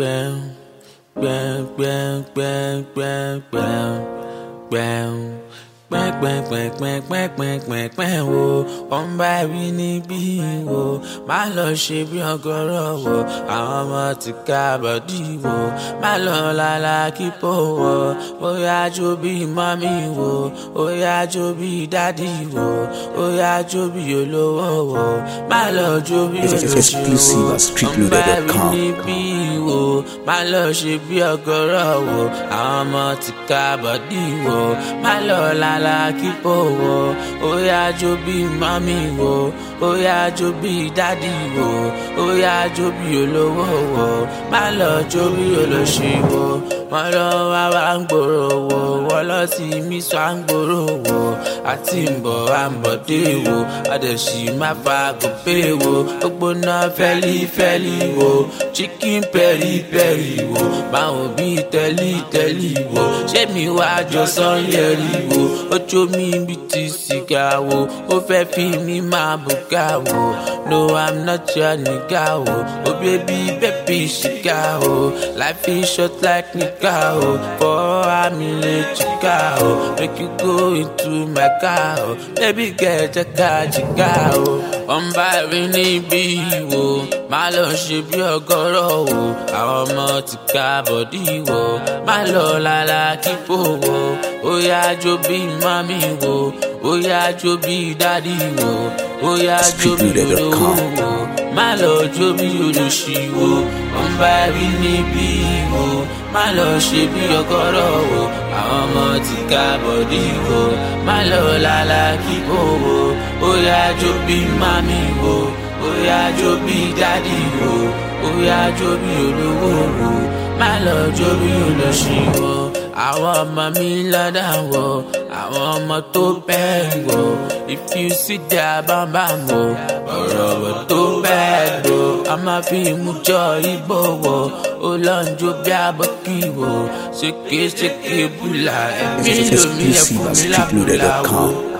gbẹ̀m gbẹ̀m gbẹ̀m gbẹ̀m gbẹ̀m gbẹ̀m gbẹ̀m pẹ́pẹ́pẹ́pẹ́pẹ́pẹ́pẹ́ wo wọ́n bá rí níbí wo má lọ ṣe bí ọgọ́rọ̀ wo àwọn ọmọ ti ká bọ́dí wo má lọ lálá kíkó wo bóyá jó bí mọ́mí wo bóyá jó bí dádì wo bóyá jó bí olówó wo má lọ jó bí Exclusive at olóṣèlú wọ́n bá rí streetloader.com. níbí wo má lọ ṣe bí ọgọ́rọ̀ wo àwọn ọmọ ti ká bọ́dí wo má lọ lálá kíkó wo ó yá jó bí mọ́mí wo ó yá jó bí dádì wo ó yá jó bí olówó wo má lọ jó bí olóṣì wo wọ́n lọ wá wá ń gbòòrò wo wọ́n lọ sí mí sọ à ń gbòòrò wo àti ń bọ̀ à ń bọ̀ dé wo àdẹ̀sí má fa gòpè wo gbogbo náà fẹ́lí fẹ́lí wo chicken pẹ́rí pẹ́rí wo báwọn bí tẹ́lí tẹ́lí wo ṣé mi wá jọ sanyẹ̀rì wo ojú mi bí ti sìgá wo ó fẹ́ fi mi máa bùkà wo no i'm not your nigga wo oh baby baby ṣìkà wo life is short like nìkà wo for àmì lè jìkà wo make you go into my car wo baby girl jẹ́ ká jìkà wo wọ́n bá rí níbí wo má lọ ṣe bí ọgọ́rọ̀ wo àwọn ọmọ ti ká bọ̀dí wo má lọ lálá kíkó wo ó yá jó bí mami wo ó yá jó bí dádì wo ó yá jó bí olówó wo má lọ jó bí olóṣì wo wọ́n bá rí níbí wo má lọ ṣe bí ọgọ́rọ̀ wo àwọn ọmọ ti ká bọ̀dí wo má lọ lálá kíkó wo ó yá jó bí mami wo ó yá jó bí dádì wo ó yá jó bí olówó wo má lọ jó bí olóṣì wo àwọn ọmọ mi lọ́dà wọ àwọn ọmọ tó bẹ́ẹ̀ wọ if you see their bambam wọ ọ̀rọ̀ wọ tó bẹ́ẹ̀ lọ a máa fi mú jọ igbó wọ ó lọ ń jó bí abọ́kí wọ ṣéke ṣéke bùlà ẹ̀mí lómi ẹ̀kú mi lábùlà wọ.